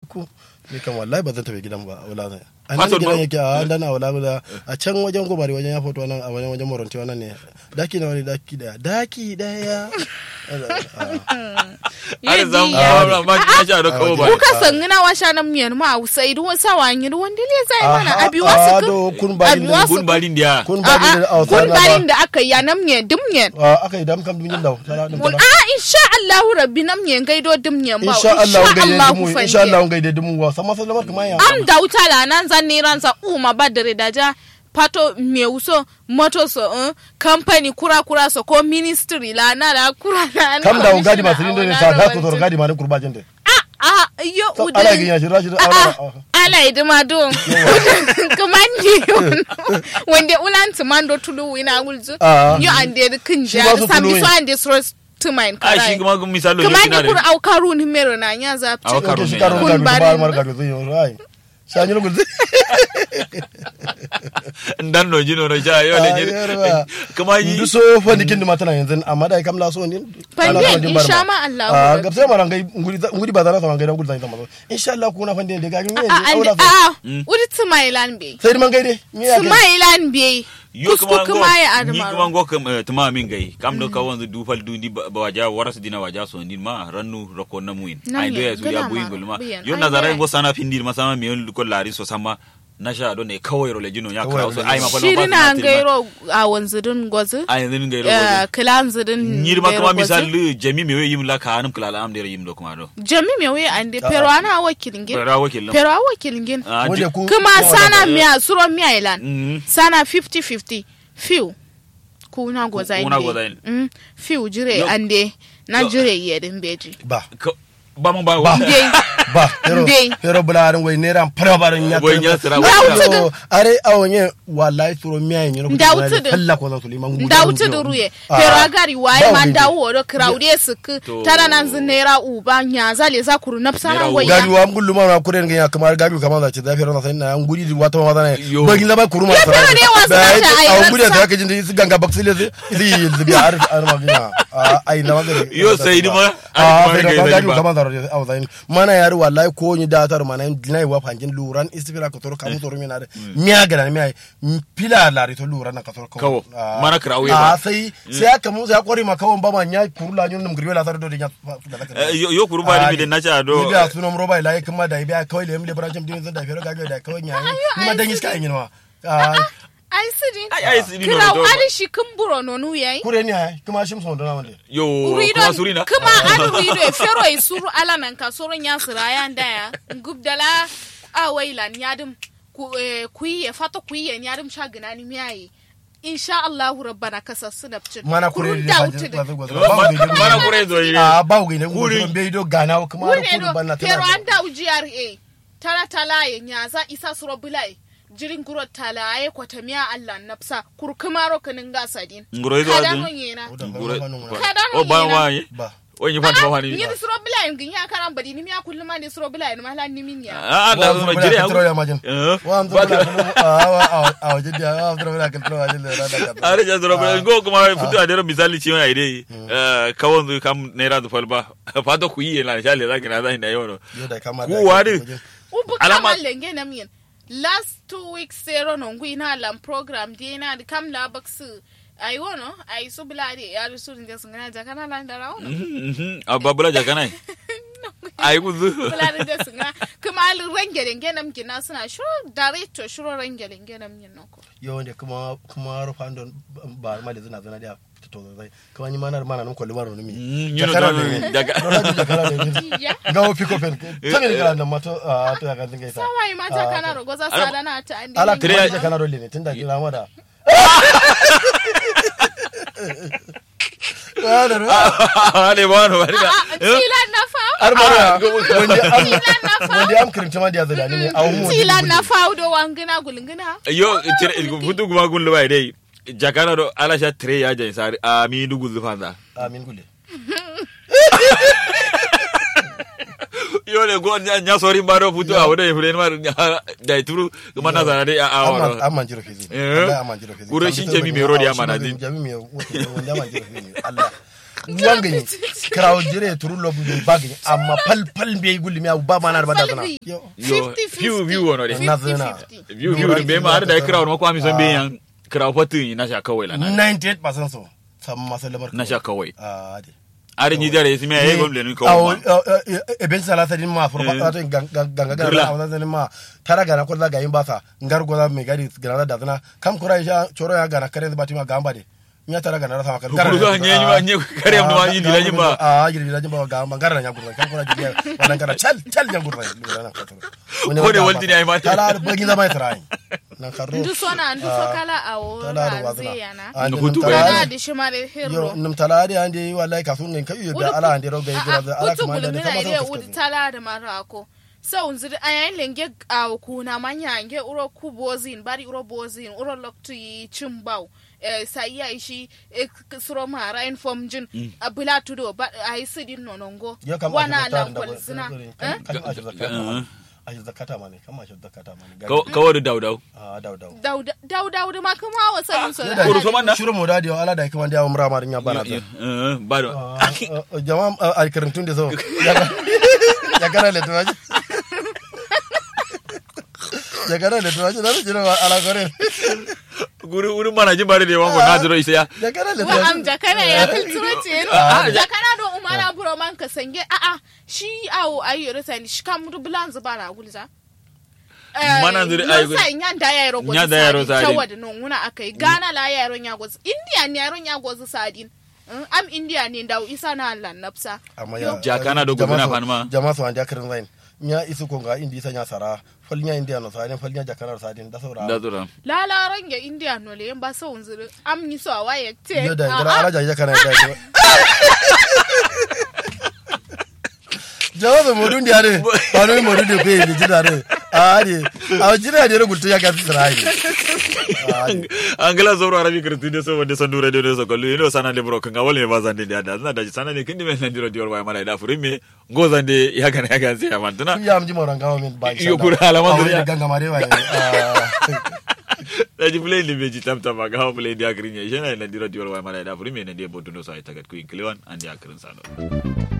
ku ni kan wallahi ba zan tafi gidan ba wala zan a nan Passport gidan ba- yake a dan a wala wala a can wajen gobari wajen ya foto nan a wajen wajen moronti wannan ne daki na wani daki daya daki daya Har zan Ah. fara ma na sha da kawo ba. kuka sangina wa sha nan miyan ma usa idu sa wa nyi ruwan dile zai mana Aha, abi wasu ah, kun do kun bari abi ne. wasu Kun balin dia. kun a ba da a a kun na barin ba da aka yi na miyan dum miyan Ah, aka yi dam kam dun da tara dum mun tara a insha Allah rabbi nam miyan gaido dum miyan ba insha Allah insha gaide Allah dumu ku insha Allah fanye gaide dumu wa sama sallamar kuma ya am da wuta la nan zan ne ranza uma badare da ja pato me uso moto so uh, company kura kura so ko ministry la na la kura la na kam da gadi ba commissioner sirin ne a ta wala ta ko wancan. gadi ma ne kurbajin da a a yo So, ude ala gina shi rashi a a ala idima don kumandi wanda ulan tumando tulu ina gulzu Ah. yo ande kin Shi ja ba su sambi tulu so yin. ande so tumain A shi karai kuma kun misalo ne kumandi kina kur da. au karu ni mero na nya za Au karu shi ne. karo Kun gadi ba bari- mar gadi zai yi rai shanyi lu gulzi Dan no jino no ja yo le jino. Kuma yi. ndu so fa dikin ma tana yanzu amma dai kam la so ni Fande, ana so jin insha barma. ma Allah ah rabbi. gab sai maran gai nguri nguri ba zana sa ngai dan guri zan zama insha Allah kuna fande da gari ne a aula ande a uri tumailan be sai man gai dai me ya kai tumailan be Yo kusku kuma kuma ya ngo ni kuma admaro ngo kam eh, tuma min gai kam do ka wanzu du fal du di ba ba waja waras dina waja so ni ma rannu rako na muin Nan ai do ya, ya su ya gana buin ma, gulma buyan. yo Ai, na zarai buyan. ngo sana findir ma sama mi yon ko lari so sama na sha do ne kawai ro le jino ya Kawai kra so ro le ai ma fa shiri na gairo a wanzudin gwazu ai zin gai ro eh, kilan zudin nyir ma gairo kuma gwazu. misal jami me yim la ka anum kala am der yim do kuma do jami me we ande pero ana wakilin gin ra wakil lam pero a wakilin gin Ah, wanda ji- ku kuma sana miya suro miya ilan Mm. sana 50-50 fiw kuna goza Kuna inde. goza inde. Mm, fiw jire Yo- ande na Yo- jire yedin beji ba Ka- ba mu ba Ba. Ndey. ba pero Ndey. pero bularin wai ne ran fara barin ya Wai ya sira, wai ya sira. So, are awonye wallahi turo miya yin yoro Ndautu da- Allah ko za su liman gudu ndauti da ruye pero agari waye man dawo do kraude sik To. tara nan zinera uba nyaza le za kuru napsana Nera waya gari wa ngullu ma kuren ga kamar gari kamar za ce da fero na sai na nguri di wata ma zana Yo. bagin da ba kuruma Ya fero ne wasu na ta ayi a nguri da rasa. kake jin su ganga baksile su zi zubi har har ma gina a ai na magare Yo, sai ni ma- a ai, sai kuma da ga gari ba. kamar za a zai mana yari wallahi ko ni da tar mana dinai wa fangin luran istifira ka toro kamu toro mina da miya gara miya pila lari to luran na ka toro Kawo. Ah. Mana kira auye ba. a sai sai aka mu sai kwari ma kawon ba ma nya kurula nyun num griwe la tar do de nya Eh, yo yo kuru ba ni de na cha do ni biya sunan roba ila kuma da biya kawai da yamle brancham din zan da fero gaga da kawai nya ni ma dan iska yin wa ai sidin Ai, ai, sidin krau no do- ari shi kumburo no nu yayi kure ni ha kuma shim son dona wande yo Urido kuma surina kuma an rido e fero e suru ala nan ka soro nya sira ya ndaya gubdala a wailan yadum ku eh, kuyi e fato kuyi e yadum shagina ni miyayi insha Allah rabbana kasassu da cin mana kure Kurun da da fajin wuce da ba Ma- mana kure zo yi a ba gu ne Kure. kure be do gana kuma har wune kure do banna pero tana an da GRA tala tala ye nyaza isa suro bulai jirin guro tala ye kwatamiya Allah nafsa kurkumaro kanin gasadin ngoro izo kada adu non yena ngoro Kada o ba no wa yi ba o yi fanta ba wani ni suro bulai ngin ya karan badi ni miya kullum ma ni suro bulai ni mala ni min ya a da zo jire ya ha ya majin Eh, wa am ba zura ka- a a waje da a zura da kan tro waje da da ka are ja zoro ba go kuma futu a dero misali ci mai dai eh kawon zu kam naira zu falba fata ku yi na shale zaki na zai da yau yo da kama Ku wari. ubu Alama- kama lenge na min last two weeks zero no ngui na lam program di na di kam la baksu ai wono ai su bulade ya su ndi sungana jakana la ndara wono a babula jaka nai ai ku zu bulade da sungana kuma al renge lenge nam kina suna shuro director shuro renge lenge nam yin noko yo ne kuma kuma rufan don ba ma da zina zina da to zai kuma ni mana mana nan kolli maro mi Mm, you know, jakara no, ne no, jaka- Don haka jakara ne ya ga wo piko pen tani ne kana nan mato a to ya kan dinga ita sawai mata kana rogo za Ala- sada na ta andi ala Tire- kuma jakara rolle ne tunda kira mada Wala ro. ale ba no bari da tila na fa Ar bara wanda am tila na fa wanda am kirinta ma da zalani ne a mu tila na fa do wangina gulungina yo tire futu kuma gun lo bai dai jakana do ala sha tre ya jai sari a mi dugu zu fanda amin gule yo le go nya nya sori baro futu a wada fulen mar da turu kuma na zana dai a a amma wa amma jiro fizi Eh. wallahi amma jiro fizi Gure shi jami mai rodi amma na din. jami mai wanda amma jiro fizi Allah wanga krawo jire turu lo bu bagi amma pal pal be gulli mi ba mana ba da sana Falbi. yo yo 50-50. view view wono de Na zana. 50-50. view view de be ma har da kira wono ko ami son be yan kira fatu na sha kawai la na 98% so sam masalamar na sha kawai ah de are ni dare simi ay gom le ni ko awo ma e ben sala tadi ma for Eh. ba ta ganga ganga Girla. ganga tadi ma tara gana ko daga yin basa ngar go da me gari gana da dana kam kura ya choro ya gana kare ba tima gamba de nya tara gana sama kan Kuru ga nye nyuma nye kare am ma yi dila nyuma. ah yi dila nyuma gamba gara nya gurna kam kura ji wannan gara chal chal nya gurna lura na ko Ko ne walti ne ai mata. tala ba gina mai trai na karo ndu sona ndu so kala awo tala da wazna ranze yana Ndu hutu tala- bai. kana di shimare yo herro num tala de ande wallahi kasun ne kai da ala ande roga yi gira da ala utu kuma da gulmina kama ide sa udi tala da marako sau nziri ayayin lenge awo kuna manya nge uro ku bozin bari uro bozin uro loktu yi chimbau eh, sa iya ishi eh, k- suro mara inform jin abula tudo ba ayi sidin nonongo yo kam wana ashir da lan da kwalzina kan eh? kan ashir zakata Uh-huh. mani ashir zakata mani kan ashir zakata mani kawai da daudau ah daw daw dauda dauda ma kuma wa sanin so da Kuru so man na? shiru mo dadi ala da kuma da umra marin ya bana da ba da jama'a a karantun da so ya kana le tuwaji ya kana le tuwaji da jira ala gore guri wurin mana jin bare da yawan ko na jiro isa ya ya kana le wa am tuwaji jakana ya kultura ce Ah, jakana do umara buro man ka sange a a shi awo ayi rasa ni shi kam du bulan zuba na gulza Mana zuri ayi gul- sai nya da yaro gozi Nya da yaro sadin. tawa da non wuna akai gana la yaro nya gozi india ne yaro nya gozi sadin Mm, am india ne dawo isa na Allah nafsa amma ya Jakana do guduna jama'a so- fanma. jama'a so anda karin zain nya isu ko ga indi sanya sara falnya india no sadin falnya jakana sadin da saura da zura lalaran ya india no le ba so unzuru am ni so waye te yo da Ah, gara ah. ala jaja kana da jawa da modun da yare ba no modun da pe ni jidare a ne a jira da rubutu ya ga tsirai an gala zoro arabi kirti de so wande sandu radio de so kollu ino sana de bro kanga wole ba zande de ada na da sana ne kindi men ndiro dior wa mala da furime ngo zande ya kana ya kan sai amantuna ya amji moran gawo min ba Yo, kura alama da zuriya. ganga mare wa da ji play libe ji tam tam ga play dia grinya jena na ndiro dior wa mala da furime ne de botuno so ay tagat ku inklewan andi akrin sano